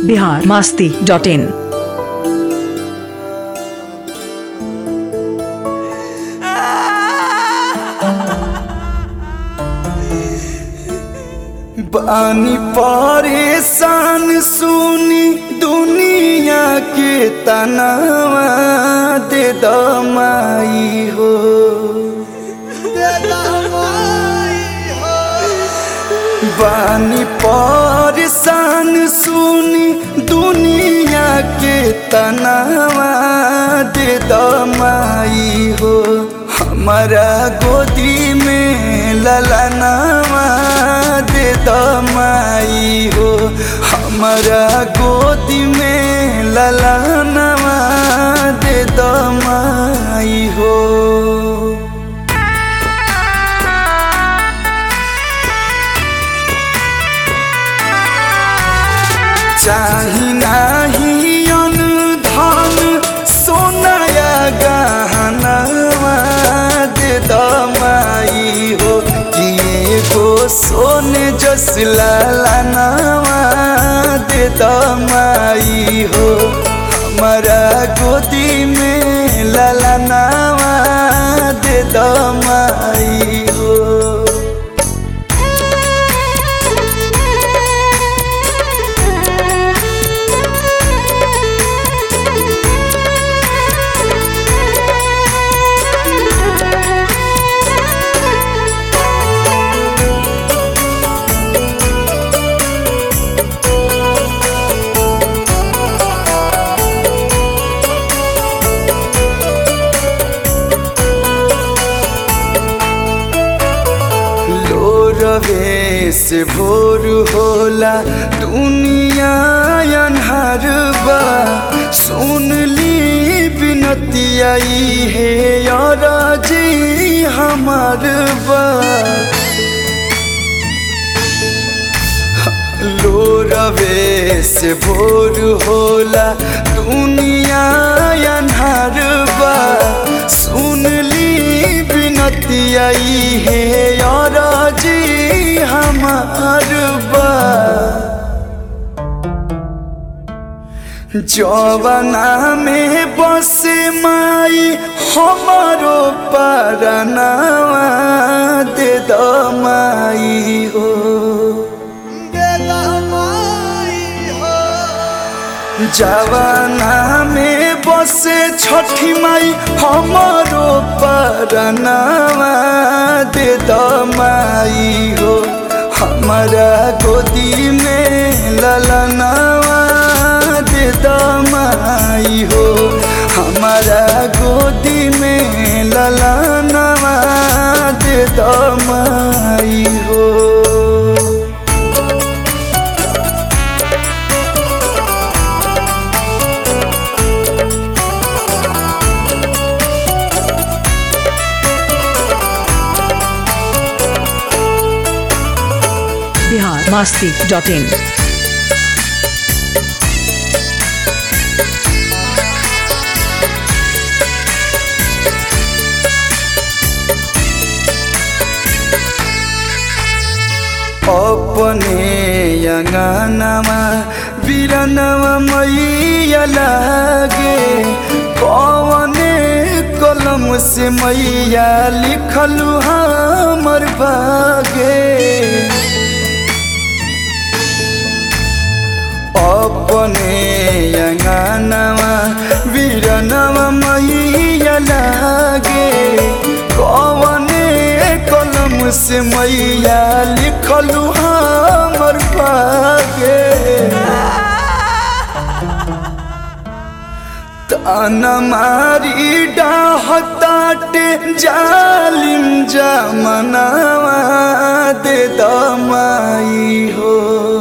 Bihar Masti dot in बानी परेशान सुनी दुनिया के तनावा दे दमाई हो बानी परेशान सुनी दुनिया के तनावा दे दमाई हो हमारा गोदी में ललनावा दे दमाई हो हमारा गोदी में ललनावा दे दमाई हो चाही नाही अनुधन सोनाया गहनवा दे दमाई हो कि एगो सोने जस लालनवा दे दमाई हो हमारा गोदी में ललनवा दे दमाई हो लोरवे से भोर होला दुनिया अनहर बा सुन ली बिनतिया हे यार जी हमार बा लोरवे से भोर होला दुनिया अनहर बा सुन ली बिनतिया हे यार जी हमार बा जवाना में बसे माई हमारो परनावा दे दमाई हो जवाना में बसे छठी माई हमारो परनावा दे दमाई हो हमारा गोदी में ललनावा दे दमाई हो हमारा गोदी में ललनावा दे दमाई हो बिहार मास्ती डॉट इन अपने अंगनामा बिरनवा मैया लागे कवने कलम से मैया लिखलू हमर भागे अपने अंगनामा बिरनवा मैया लागे कवने कलम से मैया लिखलू हमर भागे ताना मारी डाहताटे जालिम जमनावा दे दमाई हो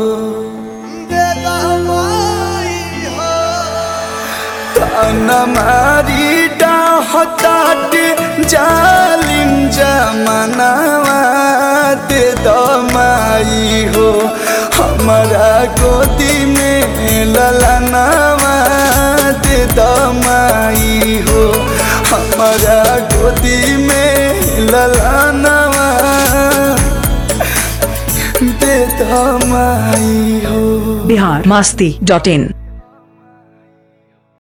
ताना मारी डाहताटे जालिम जमनावा दे दमाई हो हमारा गोदी में ललनावा दे दमाई हो हमारा गोदी में ललनावा दे दो माई हो बिहार मास्ती डॉट इन